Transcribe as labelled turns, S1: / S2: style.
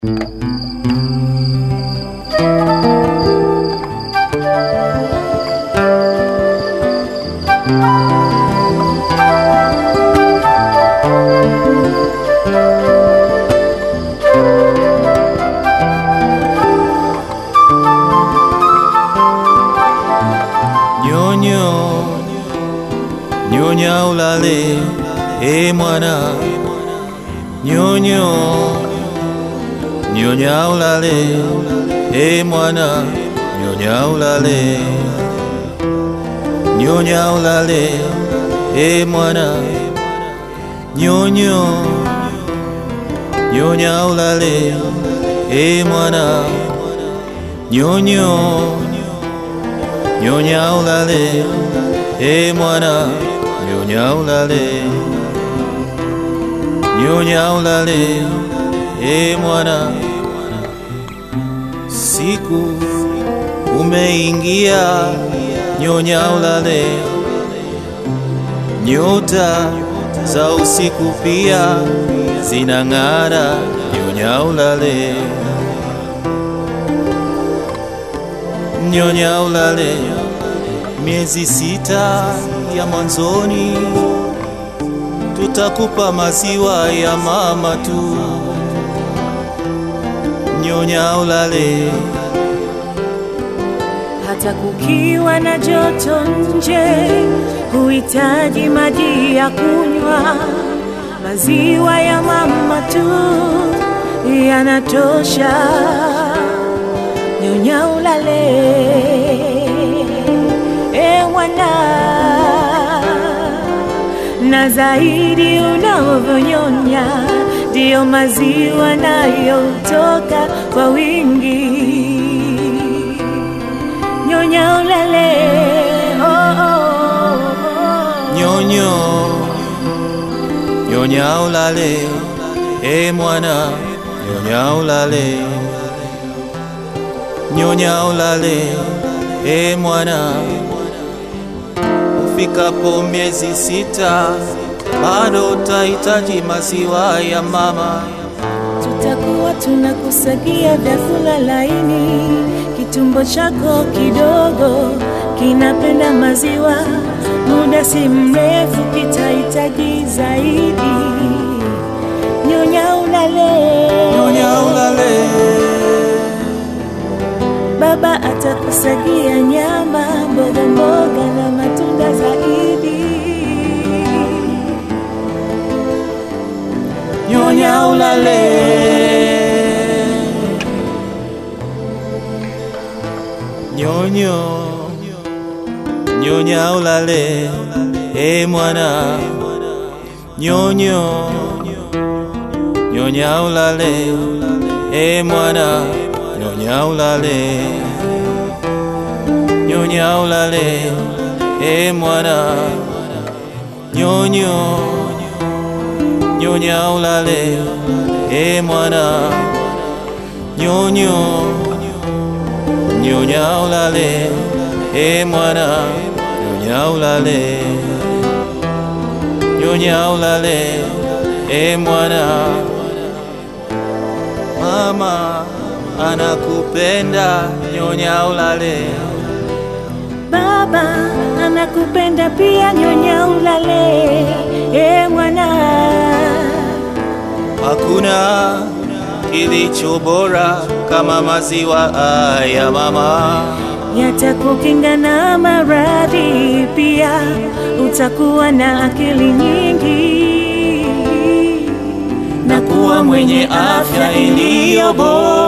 S1: Nyonyo, nyonya ulale, e mwana. Nyonyo, nyonya ulale, e mwana. Nyonya ulale, nyonya ulale, e mwana. Nyonyo, nyonya ulale, e mwana. Nyonyo, nyonya ulale, e mwana. Nyonya ulale, nyonya ulale, e mwana. Siku umeingia, nyonya ulale. Nyota za usiku pia zinang'ara, nyonya ulale. Nyonya ulale, miezi sita ya mwanzoni tutakupa maziwa ya mama tu. Nyonya ulale,
S2: hata kukiwa na joto nje, huhitaji maji ya kunywa. Maziwa ya mama tu yanatosha. Nyonya ulale, e mwana, na zaidi unavyonyonya ndiyo maziwa nayotoka kwa wingi nyonya ulale oh, oh, oh.
S1: nyonyo, nyonya ulale, e mwana, nyonya ulale. Nyonya ulale, e mwana. Ufikapo miezi sita, bado utahitaji maziwa ya mama.
S2: tutakuwa tunakusagia vyakula laini kitumbo chako kidogo kinapenda maziwa muda si mrefu kitahitaji zaidi nyonya ulale
S1: Nyonya ulale,
S2: baba atakusagia nyama mboga mboga na matunda zaidi
S1: nyonya ulale. Nyonyo, nyonya ulale, e mwana. Nyonyo, nyonya ulale, e mwana. Nyonya ulale, nyonya ulale, e mwana. Nyonyo, nyonya ulale, e mwana. Nyonyo, nyonya ulale, e mwana. Nyonya ulale, nyonya ulale, e mwana. Mama anakupenda, nyonya ulale.
S2: Baba anakupenda pia, nyonya ulale, e mwana.
S1: Hakuna kilicho bora kama maziwa ya mama.
S2: Yatakukinga na maradhi, pia utakuwa na akili nyingi
S1: na kuwa mwenye afya iliyo bora.